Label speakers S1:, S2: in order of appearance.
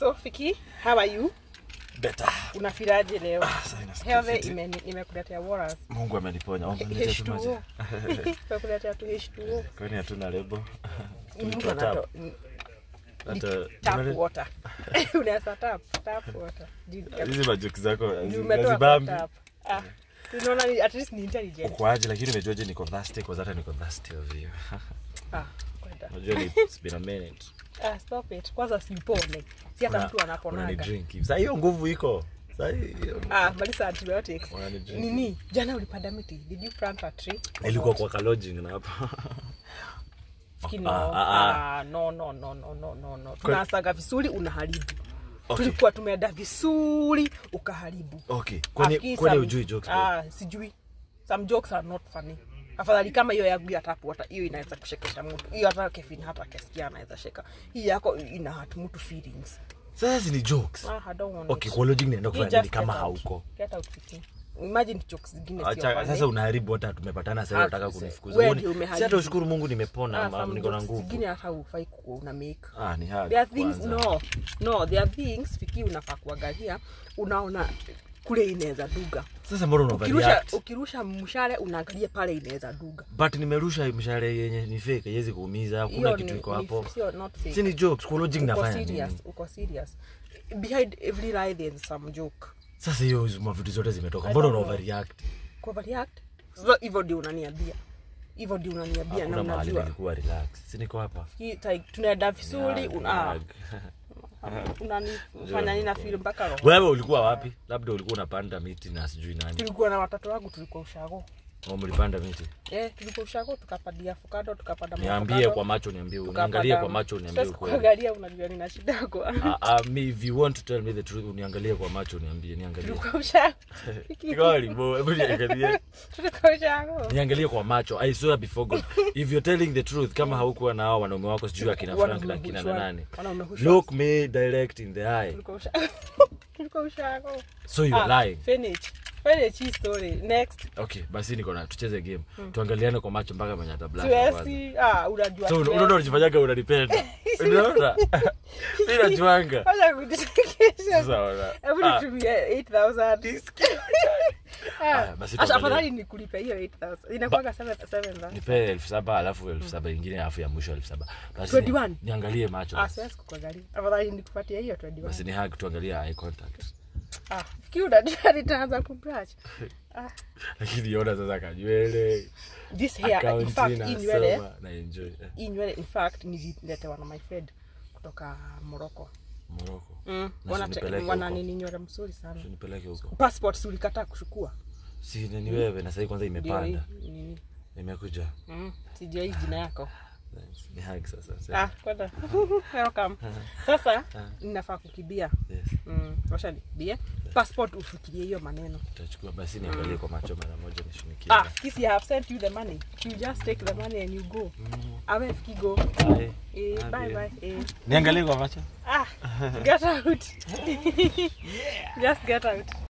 S1: So Fiki, how are you?
S2: Better.
S1: Unafilaje leo?
S2: Sasa inasikia
S1: Health
S2: fiti.
S1: ime- nimekuletea Warras.
S2: Mungu ameniponya. Omba niletea tu maji.
S1: H2O. Nimekuletea tu H2O.
S2: Kwani hatuna lebo?
S1: Mtu
S2: Tulitoa
S1: anato-
S2: tap.
S1: n-
S2: Hata
S1: tap
S2: tunale-
S1: water. Unaweza tap, tap water. Juu-
S2: hizi majoki zako
S1: juu umetoa kwa
S2: hazibambi.
S1: tap. Ah, unaona ni- at least ni intelligent.
S2: Ukoaje lakini umejuaje niko thirsty kwa hata niko thirsty of you.
S1: Ah, kwenda.
S2: Unajua ni it's been a minute.
S1: Ah, stop it. Kwanza sipone. Si hata
S2: Una-
S1: mtu anaponaga.
S2: unanidrink hivi. Sasa hiyo nguvu iko. Sasa hiyo
S1: Ah, malisa antibiotics.
S2: Unanidrink.
S1: Nini? Jana ulipanda miti. Did you plant a tree?
S2: nilikuwa kwa kalojing na hapo.
S1: Fikiri no.
S2: Ah, ah, ah.
S1: Ah, no, no, no, no, no, no, no. Tunasaga vizuri unaharibu.
S2: Okay.
S1: Tulikuwa tumeenda vizuri ukaharibu.
S2: Okay. Kwani
S1: Afikiri
S2: kwani
S1: some-
S2: ujui jokes? bro?
S1: Ah, sijui. Some jokes are not funny. Afadhali kama hiyo yangu ya tap water, hiyo inaweza kushekesha mtu. Hiyo hata Kevin hata akisikia anaweza sheka. Hii yako ina hurt mtu feelings.
S2: Sasa hizi ni jokes.
S1: Ah, I don't want
S2: Okay,
S1: it.
S2: kwa lodging naenda
S1: You
S2: kufanya
S1: just
S2: nini kama
S1: get out.
S2: hauko?
S1: Get out Vicky. Imagine jokes zingine sio
S2: Acha
S1: funny.
S2: sasa unaharibu hata tumepatana sasa
S1: Ah,
S2: unataka
S1: se-
S2: kunifukuza.
S1: wewe
S2: Uone-
S1: ndio
S2: Si
S1: umeharibu.
S2: hata ushukuru Mungu nimepona
S1: Ah,
S2: ama
S1: some
S2: niko na
S1: jokes
S2: nguvu.
S1: zingine hata hufai kuwa una make.
S2: Ah, ni hard.
S1: There are things
S2: kwanza.
S1: no, no, there are things Fiki unafaa kuangalia, unaona kule inaweza duga.
S2: Sasa mbona una
S1: Ukirusha,
S2: overreact?
S1: ukirusha mshale unaangalia pale inaweza duga.
S2: But nimerusha mshale yenye ni fake, haiwezi kuumiza, hakuna
S1: Hiyo
S2: kitu
S1: ni-
S2: iko
S1: ni-
S2: hapo.
S1: sio not fake.
S2: Si ni jokes, kwa lodging
S1: Uko
S2: nafanya
S1: serious,
S2: nini?
S1: uko serious. Behind every lie there is some joke.
S2: Sasa hiyo mavitu zote zimetoka.
S1: I
S2: Mbona una
S1: don't know.
S2: overreact?
S1: Overreact? Sasa hivyo ndio unaniambia. Hivyo ndio unaniambia na
S2: Hakuna mahali
S1: unajua.
S2: nilikuwa relax. Si niko hapa.
S1: Hii like, tunaenda vizuri
S2: Hug,
S1: una
S2: hug.
S1: unanifanya nina feel mpaka roho.
S2: Wewe ulikuwa wapi? Labda ulikuwa unapanda miti na sijui nani.
S1: Tulikuwa na watoto wangu tulikuwa ushago.
S2: Au mlipanda miti?
S1: Eh, tulikuwa ushago tukapadia avocado tukapanda
S2: Niambie
S1: avocado,
S2: kwa macho niambie,
S1: tukapanda-
S2: niangalie kwa macho niambie
S1: Sasa
S2: ukweli.
S1: kuangalia unajua nina shida kwa.
S2: Ah, ah, me if you want to tell me the truth, uniangalie kwa macho niambie, niangalie.
S1: Tulikuwa ushago.
S2: Kigoli bo, hebu niangalie.
S1: Tulikuwa ushago.
S2: niangalie kwa macho i swear before god if you're telling the truth kama haukuwa na hao wanaume wako sijui akina frank na akina
S1: Wanaume
S2: nani
S1: Wanaume hushwa.
S2: look me direct in the eye
S1: Tulikuwa ushago. Tulikuwa ushago.
S2: so you're
S1: Ah,
S2: lying
S1: Finish. Finish hii story. Next.
S2: okay basi niko na tucheze game tuangaliane kwa macho mpaka mwenye atablash kwanza
S1: Tuesi. Ah, unajua.
S2: so
S1: tuesi.
S2: unaona unajifanyaga unanipenda unaona mimi najuanga
S1: Wacha kujichekesha.
S2: sasa ona
S1: Hebu
S2: Ah,
S1: nitumie 8000.
S2: Ah,
S1: Ah,
S2: basi
S1: Acha
S2: tuangalie.
S1: afadhali nikulipe hiyo 8000. Inakuwaga 7000.
S2: nipe elfu saba alafu elfu saba ingine alafu ya mwisho elfu saba basi
S1: 21?
S2: niangalie macho
S1: Ah,
S2: basi.
S1: siwezi kukuangalia. Afadhali nikupatie hiyo 21.
S2: basi ni hug tuangalie eye contact
S1: Ah, fikiri unajua nitaanza kubrush. Ah,
S2: lakini ona sasa kanywele
S1: this hair in
S2: akaunti
S1: fact hii nywele,
S2: nasoma na enjoy Eh,
S1: hii nywele in fact nililetewa na my friend kutoka Morocco.
S2: Morocco
S1: Mm,
S2: Na
S1: wana
S2: usinipeleke
S1: wana
S2: huko.
S1: nini nywele mzuri sana.
S2: nipeleke huko
S1: Passport si ulikataa kuchukua?
S2: si ni wewe na sasa kwanza
S1: Ndio hii
S2: imepanda
S1: nini?
S2: imekuja
S1: Mm, sijui hii jina yako.
S2: Thanks. ni hug sasa
S1: Ah,
S2: Sasa,
S1: kwenda. Welcome. Sasa ninafaa kukimbia.
S2: yes
S1: Mm, wacha nikimbie. Passport ufikirie hiyo maneno.
S2: tutachukua basi niangalie kwa macho mara moja nishunikie
S1: Ah, Kisi, I have sent you the money. You just take the money and you go. Awe fiki go.
S2: Bye.
S1: Eh,
S2: Ah,
S1: bye
S2: dear.
S1: bye. Eh.
S2: niangalie kwa macho
S1: Ah, get out. Just get out.